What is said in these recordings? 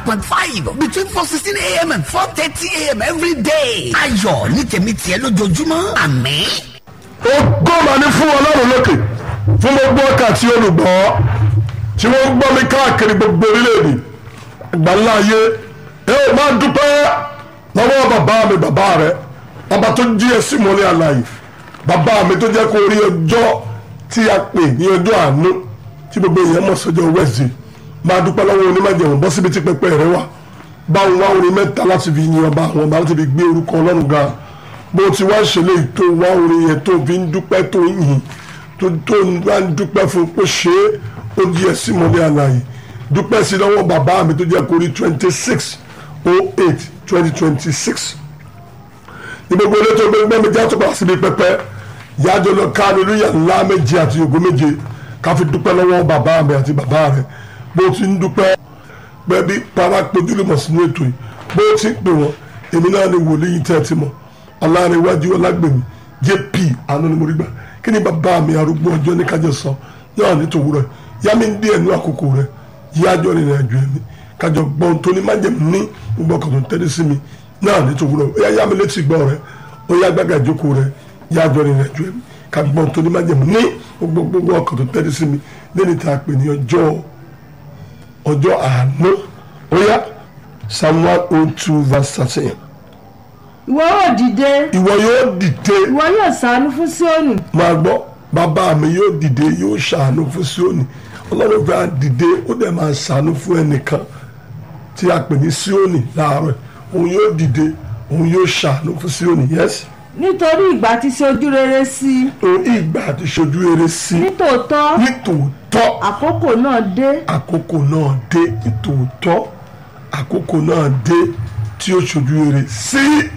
point five between four sixteen a.m. and four thirty a.m. every day. ayọ̀ ní tèmi tiẹ̀ lójoojúmọ́ àmín. ògo mà ní fún ọlọ́run lókè fún gbogbo ọkà tí olùgbọ́ tí wọ́n ń gbọ́ mi káàkiri gbogbo orílẹ̀-èdè àgbáńlá ayé ẹ ò máa dúpẹ́ lọ́wọ́ bàbá mi bàbá rẹ bàbá tó jí ẹ sí mọ́lẹ́ àlàyé bàbá mi tó jẹ́ kó rí ọjọ́ tí a pè ní ọjọ́ àánú tí gbogbo èèyàn mọ̀ sọ́jọ́ wẹ́ẹ̀sì máa dúpẹ́ lọ́wọ́ onímọ̀jẹ̀wọ̀n bọ́ síbi tí pẹpẹ rẹ wà báwọn wá orin mẹ́ta láti fi yin ọba àwọn ọba láti fi gbé orúkọ ọlọ́run ga bó ti wá ṣẹlẹ̀ tó wá orin yẹn tó fi ń dúpẹ́ tó yìn tó tó wá ń dúpẹ́ fún pé ṣé ó di ẹ̀ sí mọ́lẹ́ àlàyé dúpẹ́ sí lọ́wọ́ bàbá mi tó jẹ́ kó rí twenty six oh eight twenty twenty six ní gbogbo ilé tó gbé mi já tó padà síbi pẹpẹ yájọ lọ ká lóríyà ńlá méje àti ògo méje ká fi dúpẹ́ lọ́wọ́ bàbá mi àti bàbá rẹ̀ bó ti ń dúpẹ́ bẹ́ẹ̀bi para pojúlùmọ̀ sínú ètò yìí bó ti ń pè wọ́n èmi náà ni wòlíì tẹ́ ẹ ti mọ̀ ọ̀làrẹ̀wájú ọlágbèmí jp àánú ni mo rí gbà kí ni bàbá mi arúgbó ọjọ́ ní kájọ sọ náà ní tòwúrọ̀ yá mi ń dí ẹnu àkókò rẹ̀ yájọ́ rìnrìn àjò ẹ̀mí kájọ gbọ́n tó ní májèmí ní gbogbo ọkọ̀ tó ń tẹ́lẹ̀ sí mi náà ní tòwúrọ̀ ó yá yá mi létí gbọ́ rẹ̀ ó yá gbàgà ìjókòó rẹ̀ yájọ́ rìnrìn àjò ẹ̀mí ká gbọ́n tó ní májèmí ní gbogbo ọkọ̀ tó ń tẹ́lẹ̀ sí mi lẹ́ni tá a pè ní ọjọ́ ọjọ́ àánú ó yá psalm one oh two verse thirteen ìwọ yóò dìde ìwọ yóò dìde ìwọ yóò ṣàánú fún Síónì máa gbọ́ bàbá mi yóò dìde yóò ṣàánú fún Síónì ọlọ́run fẹ́ dìde ó dẹ̀ máa ṣàánú fún ẹnìkan tí a pè ní Síónì láàárọ̀ òun yóò dìde òun yóò ṣàánú fún Síónì yes nítorí ìgbà tí ṣe ojú rere sí i òun ìgbà àti ṣojú eré sí nítòótọ́ nítòótọ́ àkókò náà dé àkókò náà dé nítòótọ́ àkókò náà dé tí ó ṣojú eré sí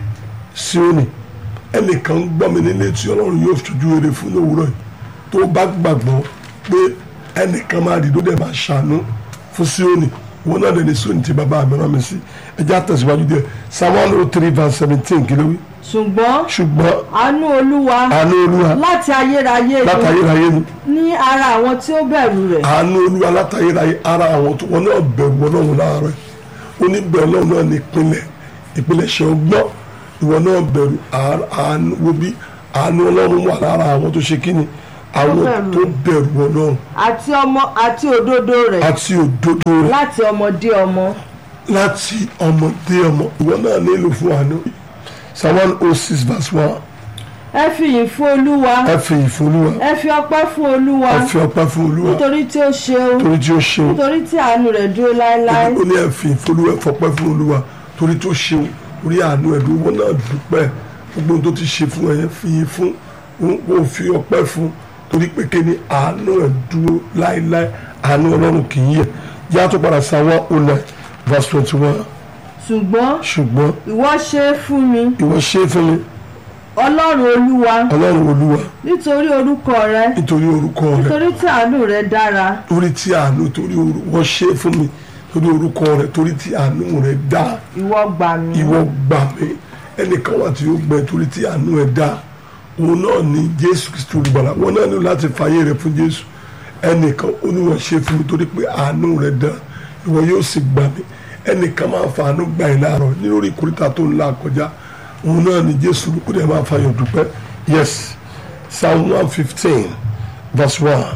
Síónì ẹnìkan ń gbọ́ mi nílé tí ọlọ́run yóò ṣojú eré fún lówùúrọ̀ yìí tó bá gbàgbọ́ pé ẹnìkan máa dìdó dẹ̀ máa ṣàánú fún Síónì wọn náà dẹ̀ ní Síónì tí bàbá mi rán mi sí ẹjẹ́ àtẹ̀síwájú díẹ̀ psalm one oh three verse seventeen kí ló wí ṣùgbọ́n ṣùgbọ́n àánú olúwa àánú olúwa láti ayérayé ni látayérayé ni ní ara àwọn tí ó bẹ̀rù rẹ̀ àánú olúwa látayérayé ara àwọn tó wọn náà bẹ̀rù ọlọ́run láàárọ̀ oníbẹ̀rù ọlọ́run náà ní ìpínlẹ̀ ìpínlẹ̀ṣẹ̀ ọgbọ́n ìwọ náà bẹ̀rù àánú wo bí àánú ọlọ́run wà lára àwọn tó ṣe kíni àwọn bẹ̀rù. tó bẹ̀rù ọlọ́run àti ọmọ àti òdodo rẹ̀ àti òdodo rẹ̀ láti ọmọdé ọmọ láti ọmọdé ọmọ ìwọ náà nílò fún àánú psalm one oh six verse one ẹ fi ìyìn fún olúwa ẹ fi ìfún olúwa ẹ fi ọpẹ́ fún olúwa ẹ fi ọpẹ́ fún olúwa nítorí tí ó ṣeun torí tí ó ṣeun nítorí tí àánú rẹ̀ dúró láéláé ó ní ẹ fi ìfún olúwa ẹ fọpẹ́ fún olúwa torí tó ṣeun orí àánú ẹ dúró wọn náà dúpẹ́ gbogbo ohun tó ti ṣe fún ẹ yẹn fi yín fún ó fi ọpẹ́ fún torí pé kí ni àánú ẹ dúró láéláé àánú ọlọ́run kì í yẹ yá tó padà sa one oh nine verse twenty one ṣùgbọ́n ṣùgbọ́n ìwọ ṣe é fún mi ìwọ ṣe é fún mi ọlọ́run olúwa ọlọ́run olúwa nítorí orúkọ rẹ nítorí orúkọ rẹ nítorí tí àánú rẹ dára torí tí àánú torí orúkọ ṣe é fún mi torí orúkọ rẹ torí tí àánú rẹ dáa ìwọ gbà mí ìwọ gbà mí ẹnìkan wà tí ó gbẹ torí tí àánú ẹ dá òun náà ní jésù kristu olùgbàlà wọn náà ní láti fàyè rẹ fún jésù ẹnìkan oníwọ̀n ṣe fún mi torí pé àánú rẹ dá ìwọ yóò sì gbà mí ẹnìkan máa fa àánú gbà yín láàárọ̀ lórí ìkórìtà tó ń là kọjá òun náà ní jésù kó dẹ̀ máa fàyọ̀ dúpẹ́ yes psalm one fifteen verse one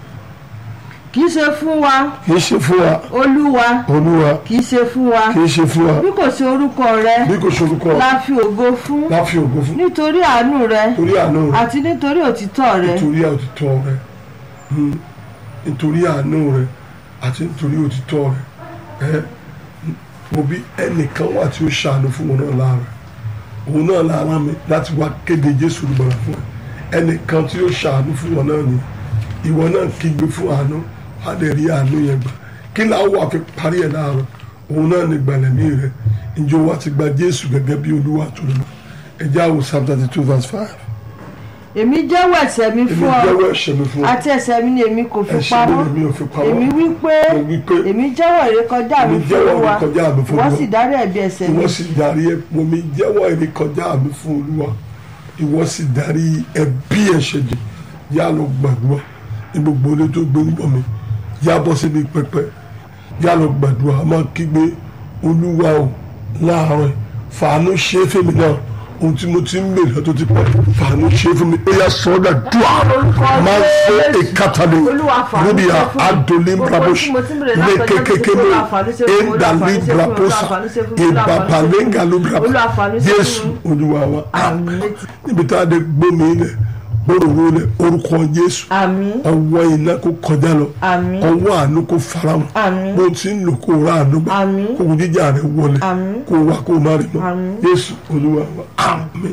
kì í ṣe fún wa kì í ṣe fún wa olúwa olúwa kì í ṣe fún wa kì í ṣe fún wa bí kò sí orúkọ rẹ bí kò ṣorúkọ la fi ògo fún láfi ògo fún nítorí àánú rẹ torí àánú rẹ àti nítorí òtítọ́ rẹ nítorí òtítọ́ rẹ Hmm. nítorí àánú rẹ àti nítorí òtítọ́ rẹ ẹ mo bí ẹnìkan wà tí ó ṣàánú fún wọn náà láàárọ̀ òun náà lára mi láti wá kéde Jésù olùgbàlà fún ẹ ẹnìkan tí ó ṣàánú fún wọn náà ni ìwọ náà kígbe fún àánú wà lè rí àánú yẹn gbà kí làwọn wà fi parí ẹ láàárọ̀ òun náà ní gbàlẹ́mí rẹ ìjọ wa ti gba Jésù gẹ́gẹ́ bí Olúwa tó lọ ẹjẹ́ àwọn Psalm thirty two verse five èmi jẹ́wọ́ ẹ̀ṣẹ̀ mi èmi fún ọ jẹ́wọ́ ẹ̀ṣẹ̀ mi fún ọ àti ẹ̀ṣẹ̀ mi ni èmi kò fi ẹ̀ṣẹ̀ mi pamọ́ lèmi ò fi pamọ́ èmi wí pé mo wí pé èmi jẹ́wọ́ ìrékọjá mi èmi fún jẹ́wọ́ olúwa ìrékọjá mi fún ìwọ Olúwa. sì dárí ẹ̀bi ẹ̀ṣẹ̀ mi ìwọ sì darí ẹ mo mi jẹ́wọ́ ìrékọjá mi fún olúwa ìwọ sì darí ẹ̀bi ẹ̀ṣẹ̀ jì yá lọ gbàdúrà ní gbogbo ilé tó gbé ń bọ̀ mi yá bọ́ síbi pẹpẹ yá lọ gbàdúrà a máa kígbe olúwa o láàárọ̀ yìí, fàánú ṣe é fèmí náà ohun tí mo ti ń bèrè tó ti pẹ́ fàánú ṣe é fún mi ó yà sọ́dà dùà máa ń fẹ́ ìkàtàlẹ̀ níbi àdólé brabosh ní kékeré mi ìdàlí brabosa ìbàbàlẹ́ngà ló brabo jésù olúwa wa àmín níbi tá a dé gbómi ilẹ̀ gbòòrò lẹ̀ orúkọ jésù àmín ọwọ́ iná kó kọjá lọ àmín ọwọ́ àánú kó farahàn Àmín. bó ti ń lò kó ra àánú gbà Àmín. kó jíjà rẹ wọlé Àmín. kó wá kó má rí mọ́ Àmín. Jésù Olúwa wa àmín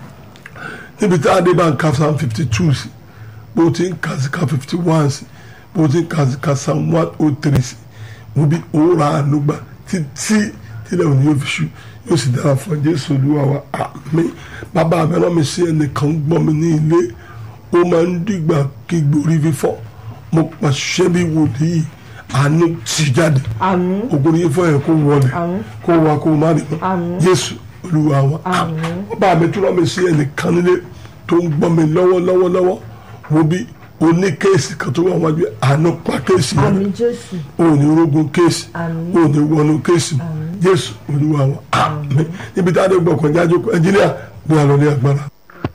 níbi tá a dé bá ń ka psalm fifty two sí bó ti ń ka sí ka fifty one sí bó ti ń ka sí ka psalm one oh three sí wọ́n bí ó ra àánú gbà títí tílẹ̀ òní yóò fi ṣú yóò sì dára fún Jésù Olúwa wa àmín bàbá mi rán mi sí ẹnìkan gbọ́ mi ní ilé ó máa ń dìgbà kí gborí fífọ́ mo pàṣẹ bí wòlíì àánú ti jáde àmín ògùn yìí fọ́ yẹn kó wọlé Àmín. kó wa kó má nìkan Àmín. Jésù Olúwa wa Àmín. ọba mi tó rán mi sí ẹnìkan nílé tó ń gbọ́ mi lọ́wọ́lọ́wọ́lọ́wọ́ wo bí oní kéèsì kan tó wà wájú ẹ̀, àánú pa kéèsì yẹn àmín jésù o ní rogun kéèsì Àmín. o ní wọnú kéèsì Jésù Olúwa wa àmín níbi tá a dé gbọ̀kàn jájó ẹnjíníà bí a lọ ní agbára.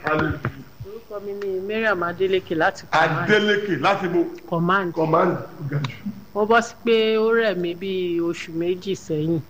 orúkọ mi ni mariam adeleke láti command Adélékè láti bo command command gàjú. mo bọ́ sí pé ó rẹ̀ mí bíi oṣù méjì sẹ́yìn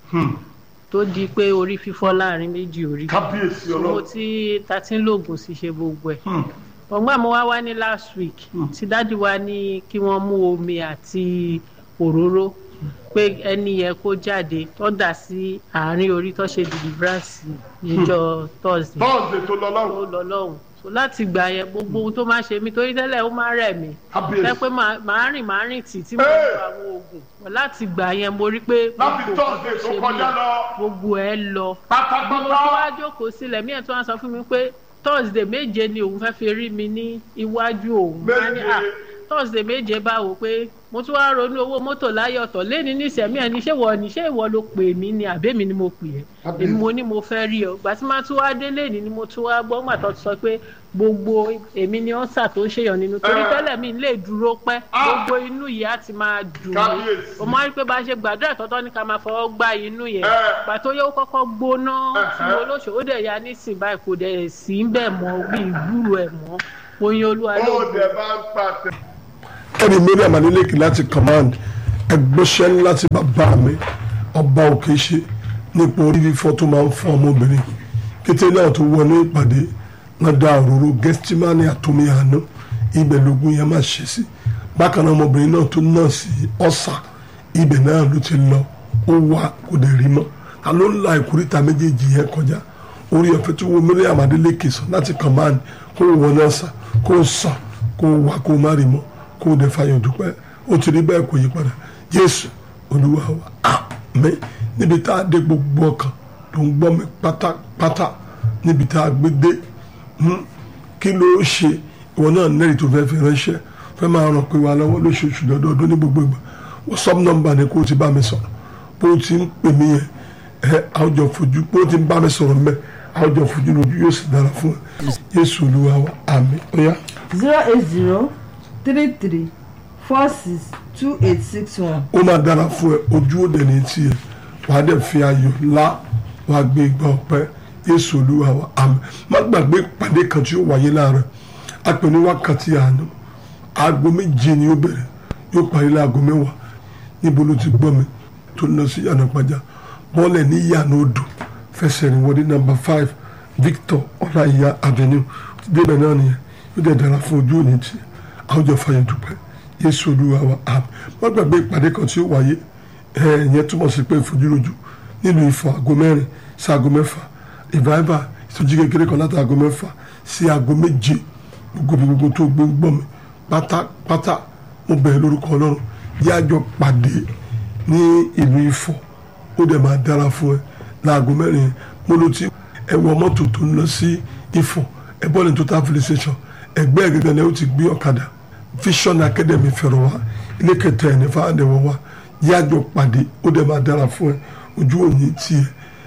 tó di pé orí fífọ́ láàrin méjì orí kábíyèsí mo tí ta ti ń lògùn sí ṣe gbogbo ẹ̀ ọgbọ́n mo wá wá ní last week tí dádì wa ní kí wọ́n mú omi àti òróró pé ẹni yẹn kó jáde tó dà sí àárín orí tó ṣe deliverance níjọ́ thursday bọ́ọ̀sì tó lọ ó lọ́rùn lọ lọ́hùn so láti gbà yẹn gbogbo ohun tó máa ṣe mí torí tẹ́lẹ̀ ó máa rẹ̀ mí kábíyèsí. ẹ pé màá màá rìn màá rìn tì tí mo Hey! lo àwọn oògùn láti gbà yẹn mo rí pé láti gbogbo tọ́sídẹ̀ẹ́ tó nǹkan ṣe kọjá mí, lọ gbogbo ẹ lọ mo pátápátá. tún wá jókòó sílẹ̀ mí ẹ̀ tó wá sọ fún mi pé thursday méje ni òun fẹ́ fi rí mi ní iwájú òun Wá ní, Méje. "Ah, thursday méje báwo pé mo tún wá ronú owó mọ́tò láyé ọ̀tọ̀ lẹ́ni nísẹ̀mí ẹ̀ ní ṣé ìwọ ni ṣé ìwọ ló pè mí ni àbẹ́mi ni mo pè ẹ́ Àbí. èmi mo ní mo fẹ́ rí ọ gbà tí máa tún wá délé ní ni mo tún wá gbọ́ gbà tó ti sọ pé gbogbo èmi ni ọ́sà tó ń ṣèyàn nínú torí Eh. tẹ́lẹ̀ mi lè dúró pẹ́ Ah. gbogbo inú yìí á ti máa dùn mí Kábíyèsí. o máa rí pé bá a ṣe gbàdúrà tọ́tọ́ ní ká máa fọwọ́ gbá inú yẹn Eh. gbà tó yẹ ó kọ́kọ́ gbóná tí Eh, mo eh. lóṣù ó dẹ̀ ya nísìn báyìí kò dẹ̀ sí ń bẹ̀ mọ́ bí ìgbúrò ẹ̀ mọ́ oyin olúwa ló ó dẹ̀ bá ń pàtẹ. ẹni mẹ́rin àmàlélẹ́kì láti command ẹgbẹ́sẹ̀ láti bàbá mi ọba òkè ṣe nípa orí fífọ́ tó máa ń fọ́ ọmọbìnrin kété náà tó wọnú ìpàdé náà dá òróró gẹ́stímánì àtòmí àná ibẹ̀ lógún yẹn máa ṣe sí bákan náà ọmọbìnrin náà tó náà sí ọ̀sà ibẹ̀ náà ló ti lọ ó wà kò dẹ̀ rí mọ́ ta ló ń la ìkúríta méjèèjì yẹn kọjá orí ọ̀fẹ́ tó wo mẹ́rin àmàlélẹ́kì sọ láti command kó wọ náà sàn kó sàn kó wà kó má rí mọ́ kó o dẹ̀ fàyọ̀ dúpẹ́ ó ti rí bẹ́ẹ̀ kò yí padà Jésù Olúwa wa àmín níbi tá a dé gbogbo ọkàn tó ń gbọ́ mi pátápátá níbi tá a gbé dé hmm, kí ló ṣe ìwọ náà nẹ́rì tó fẹ́ fi ránṣẹ́ fẹ́ máa ràn pé wà lọ́wọ́ lóṣooṣù lọ́dọọdún ní gbogbo ìgbà WhatsApp nọ́mbà ni kó o ti bá mi sọ̀rọ̀ bó o ti ń pè mí yẹn ẹ àwùjọ fojú bó o ti ń bá mi sọ̀rọ̀ mẹ́ àwùjọ fojú lójú yóò sì dára fún ẹ Jésù Olúwa wa àmín ó yá. zero eight zero three three four six two eight six one. ó máa dára fún ẹ ojú òde ní tiẹ̀ wàá dẹ̀ fi ayọ̀ ńlá wàá gbé ìgbà ọpẹ́ Jésù Olúwa wa àmín má gbàgbé ìpàdé kan tí ó wáyé láàárọ̀ a pè ní wákàtí àánú aago méje ni ó bẹ̀rẹ̀ yóò parí láago mẹ́wàá níbo ló ti gbọ́ mi tó ń lọ sí yànnà pàjá bọ́ọ̀lẹ̀ ní yànnà odò fẹsẹ̀ rìn wọlé nàmbà five Victor ọláìyá avenue débẹ̀ náà nìyẹn yóò dẹ̀ dára fún ojú òní tiẹ̀ àwùjọ fàyẹ̀ dúpẹ́ Jésù Olúwa wa àmín má gbàgbé ìpàdé kan tí ó wáyé ẹ̀ẹ́dẹ̀yẹn túmọ̀ sí pé ìfojúrojú nílùú Ifọ̀ aago mẹ́rin sí aago mẹ́fà revival ìtọ́jú kékeré kan láti aago mẹ́fà sí aago méje gbogbo ibi gbogbo tó gbé ń gbọ́ mi pátápátá mo bẹ̀rẹ̀ lórúkọ Ọlọ́run yá àjọ pàdé ní ìlú Ifọ̀ ó dẹ̀ máa dára fún ẹ láago mẹ́rin yẹn mo ló ti ẹ wọ mọ́tò tó ń lọ sí Ifọ̀ ẹ bọ́ ní total filling station ẹgbẹ́ ẹ̀ gẹ́gẹ́ ni ó ti gbé ọ̀kadà Vision Academy fẹ̀rọ̀ wá ilé kẹtẹ ẹ̀ ní fáwọn ẹ̀wọ̀ wá yá àjọ pàdé ó dẹ̀ máa dára fún ẹ ojú òní tiẹ̀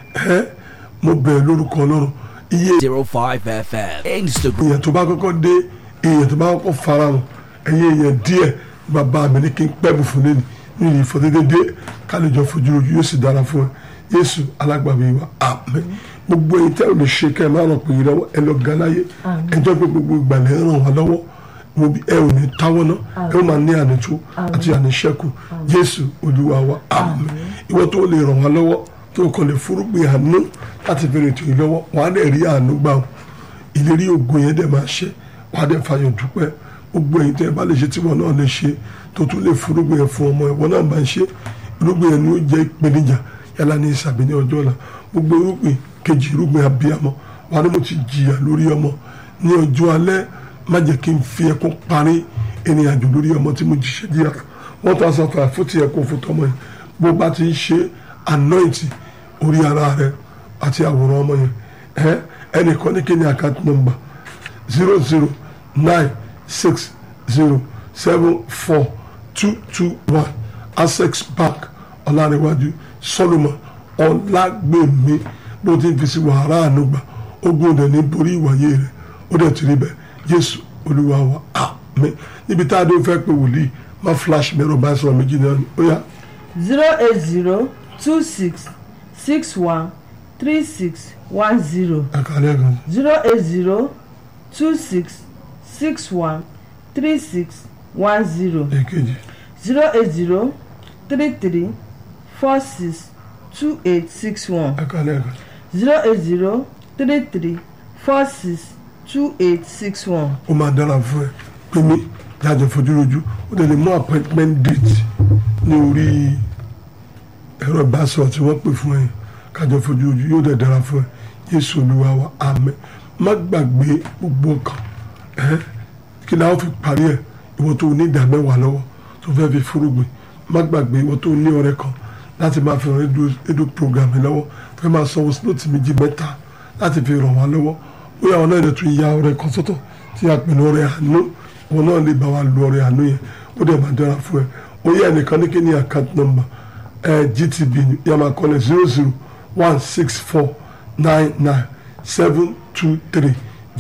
ẹ mo bẹ̀rẹ̀ lórúkọ Ọlọ́run iye 05 FM. Instagram. èèyàn tó bá kọ́kọ́ dé èèyàn tó bá kọ́kọ́ fara hàn ẹ̀yìn èèyàn díẹ̀ bàbá mi ní kí n pẹ́bù fún lẹ́nu nínú ìfọ̀dédédé kálíjọ fojú ojú yóò sì dára fún ẹ Jésù alágbàbí wa àmín gbogbo èyí tẹ́ ò lè ṣe kẹ́ ẹ máa ràn pé yìí lọ́wọ́ ẹ lọ ga láyé ẹjọ́ pé gbogbo ìgbàlẹ̀ ń ràn wá lọ́wọ́ mo bí ẹ ò ní táwọ́ ná ẹ ó máa ní ànító àti àníṣẹ́kù Jésù Olúwa wa àmín ìwọ tó lè ràn wá lọ́wọ́ tó kàn lè fúrúgbìn àánú láti fi rètò yìí lọ́wọ́ wàá dẹ̀ rí àánú gbà ó ìlérí ògo yẹn dẹ̀ máa ṣe wàá dẹ̀ fàyọ̀ dúpẹ́ gbogbo èyí tẹ́ ẹ bá lè ṣe tí wọn náà lè ṣe tó tún lè fúrúgbìn yẹn fún ọmọ ìwọ náà bá ń ṣe irúgbìn yẹn ni ó jẹ́ ìpèníjà yálà ní ìsàbí ní ọjọ́ ọ̀la gbogbo irúgbìn kejì irúgbìn abiyamọ wà ní mo ti jìyà lórí ọmọ ní ọjọ́ alẹ́ má jẹ́ kí n fi ẹkún parí ìrìn àjò lórí ọmọ tí mo jìṣẹ́ jìyà wọ́n tó aṣọ àfà fún ti ẹkún fún tọmọ yẹn bó bá ti ń ṣe anointing orí ara rẹ àti àwòrán ọmọ yẹn ẹ ẹnìkan ní kí ni account number zero zero nine six zero seven four two two one access bank ọ̀làríwájú solomon ọ̀làgbèmí bó ti ń fi sí wàhálà ànúgbà ogun ọ̀dẹ̀ ní borí ìwàyé rẹ̀ ó dẹ̀ ti rí bẹ́ẹ̀ jésù olúwa wa àmín níbi tá a dé fẹ́ pé wòlíì má flash mẹ́rọ bá sọ̀rọ̀ méjì náà ni ó yá zero eight zero two six six one three six one zero àkàlẹ́ kan zero eight zero two six six one three six one zero èkejì zero eight zero three three four six two eight six one àkàlẹ́ kan zero eight zero three three four six two eight six one. ó máa dára fún ẹ pé mi jáde fojú rojú ó dẹ̀ lè mú appointment date ní orí ẹ̀rọ ìbásọ̀rọ̀ tí wọ́n pè fún ẹ kájọ fojú rojú yóò dẹ̀ dára fún ẹ Jésù Olúwa wa àmín má gbàgbé gbogbo ọkàn ẹ kí ni a ó fi parí ẹ ìwọ tó ní ìdá mẹ́wàá lọ́wọ́ tó fẹ́ fi fúrúgbìn má gbàgbé ìwọ tó ní ọ̀rẹ́ kan láti máa fi ràn rédíò program yìí lọ́wọ́ fẹ́ máa sanwó sílòtì méjì mẹ́ta láti fi ràn wá lọ́wọ́ bóyá àwọn náà lè tún ya ọ̀rẹ́ kan sọ́tọ̀ tí a pè ní ọ̀rẹ́ àánú wọn náà lè bá wa lu ọ̀rẹ́ àánú yẹn ó dẹ̀ máa dára fún ẹ ó yẹ ẹnìkan ní kí ni account number ẹ GTB ni yà máa kọ́lẹ̀ zero zero one six four nine nine seven two three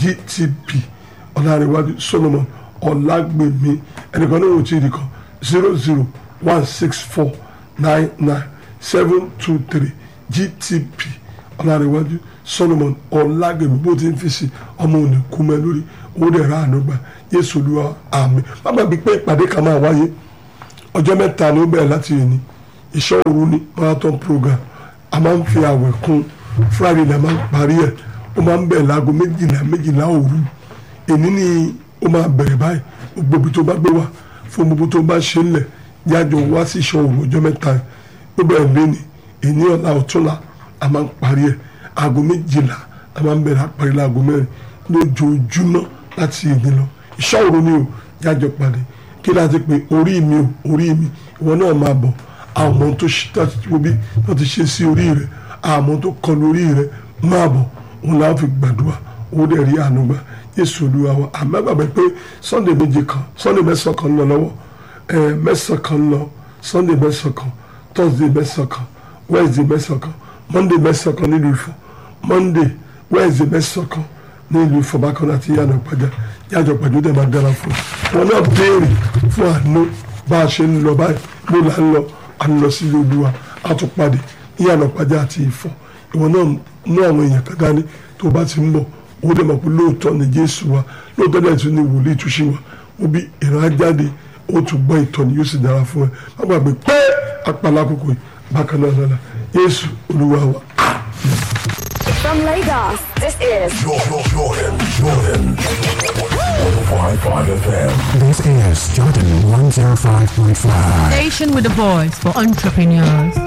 GTB ọ̀làríwájú Solomon ọ̀làgbèmí ẹnìkan ní òtí ìdí kan zero zero one six four nine nine seven two three GTB ọ̀làríwájú Solomon ọ̀làgbèmí bó ti ń fi sí ọmọ òní kú mẹ́ lórí owó dẹ̀ ra àánú gbà Jésù Olúwa àmín má gbàgbé pé ìpàdé kan máa wáyé ọjọ́ mẹ́ta ni ó bẹ̀rẹ̀ láti yìí ni ìṣọ́ òru ni marathon program a máa ń fi àwẹ̀ kún Friday la máa ń parí ẹ̀ ó máa ń bẹ̀rẹ̀ láago méjìlá méjìlá òru èní ni ó máa bẹ̀rẹ̀ báyìí gbogbo ibi tó bá gbé wá fún gbogbo tó bá ṣe ń lẹ̀ yájọ wá sí ìṣọ́ òru ọjọ́ mẹ́ta yìí ó bẹ̀rẹ̀ lẹ́ni èní ọ̀la ọ̀túnla a máa ń parí ẹ̀ aago méjìlá a máa ń bẹ̀rẹ̀ àparí láago mẹ́rin lójoojúmọ́ láti èdè lọ ìṣọ́ òru ni o yájọ pàdé kí láti pé orí mi o orí mi ìwọ náà máa bọ̀ àwọn tó ṣe láti wo bí wọ́n ti ṣe sí orí rẹ̀ àwọn tó kọ lórí rẹ̀ máa bọ̀ òun làwọn fi gbàdúrà owó dẹ̀ rí àánú gbà Jésù Olúwa wa àmọ́ gbàgbé pé Sunday méje kan Sunday mẹ́sàn-án kan ń lọ lọ́wọ́ ẹ̀ mẹ́sàn-án kan ń lọ Sunday mẹ́sàn-án kan Thursday mẹ́sàn-án kan Wednesday mẹ́sàn-án kan Monday mẹ́sàn-án kan nílùú Ifọ̀ Monday Wednesday mẹ́sàn-án kan nílùú Ifọ̀ bákan náà àti yànnà pàjá yàjọ pàjọ dẹ̀ máa dára fún un wọn náà béèrè fún àánú bá a ṣe ń lọ báyìí bó la ń lọ à ń lọ sí Olúwa a tún pàdé yànnà pàjá àti Ifọ̀ ìwọ náà mú àwọn èèyàn kan dání tó bá ti ń bọ̀ ó dẹ̀ mọ̀ pé lóòótọ́ ni Jésù wa lóòótọ́ dẹ̀ tún ní wòlíì túnṣe wa ó bí ìran ajáde ó tún gbọ́ ìtọ́ni yóò sì dára fún ẹ má gbàgbé pé apàlà àkókò yìí bákan náà lọ́la Jésù Olúwa wa. From Lagos, this is Jordan, Jordan, Jordan. 105.5 FM. This is Jordan 105.5. Station with a voice for entrepreneurs.